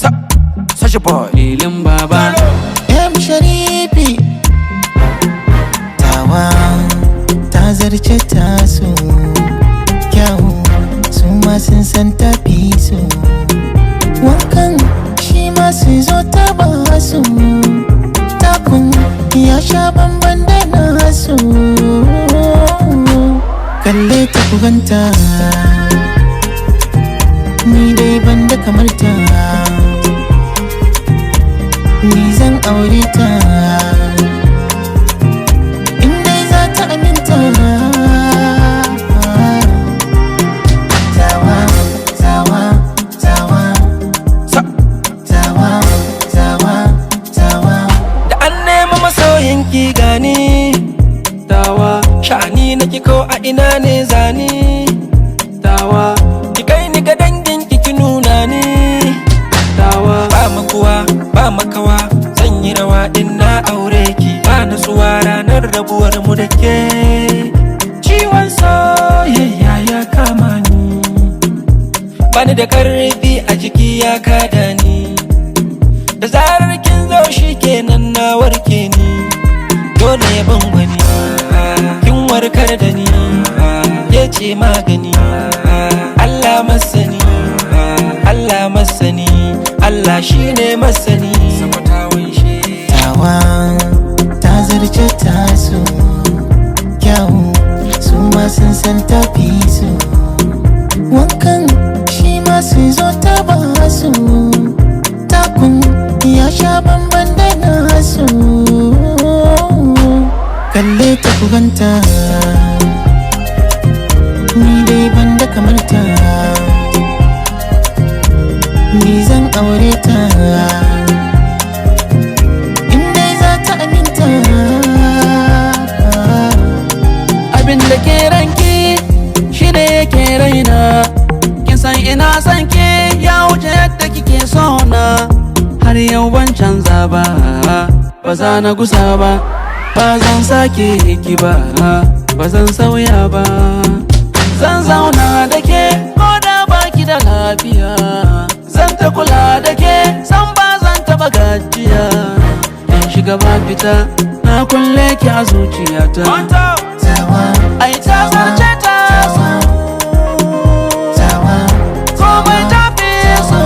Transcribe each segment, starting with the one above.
Sa, Sasha boy. Lilin baba M Sharifi Tawa ta zarce taso Kyawu su ma sun san tafi su Wankan shi ma su zo ta ba su Takun ya sha bamban da nasu Kalle ta kuganta Ni dai ban da kamar ta ni zan aure ta in dai za ta aminta tawa tawa tawa Sa, tawa tawa tawa da an nema masoyin ki gani. tawa Sha'ani na ki ko a ina ne zani. tawa Ki kai ni ga dangin ki ki nuna ni. tawa Ba makuwa, ba makawa, zan yi rawa in na aure ki. Ba nutsuwa ranar rabuwar mu da ke. Ciwon soyayya ya kama ni. Bani da karfi a jiki ya kada ni. Da zarar kin zo shi kenan na warke ni. Dole ya ban wani. Kin warkar da ni. Ya ce magani. Allah masani. Allah masani. Allah shine masani. tawa ta zarce tasu kyawu su ma sun san tafi su wankan shi ma su zo ta ba su takun ya sha bamban da nasu kalle ta kuganta ni dai ban da kamar ta ni zan aure ta in dai za ta aminta abin da ke ranki shi ne yake raina kin san ina san ki ya wuce yadda kike so na har yau ban canza ba ba za na gusa ba ba zan sake ki ba ba zan sauya ba zan zauna da ke ko da baki da lafiya zan ta kula da ke san ba zan taba gajiya in shiga ba fita na kulle ki a zuciyata tawa Ai ta zarce ta so tawa komai ta fi so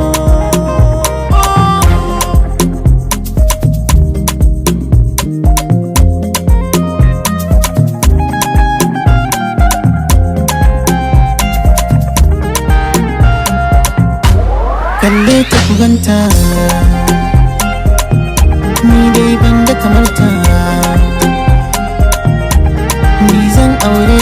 kalle ta kuganta ni dai ban da kamar ta ni zan aure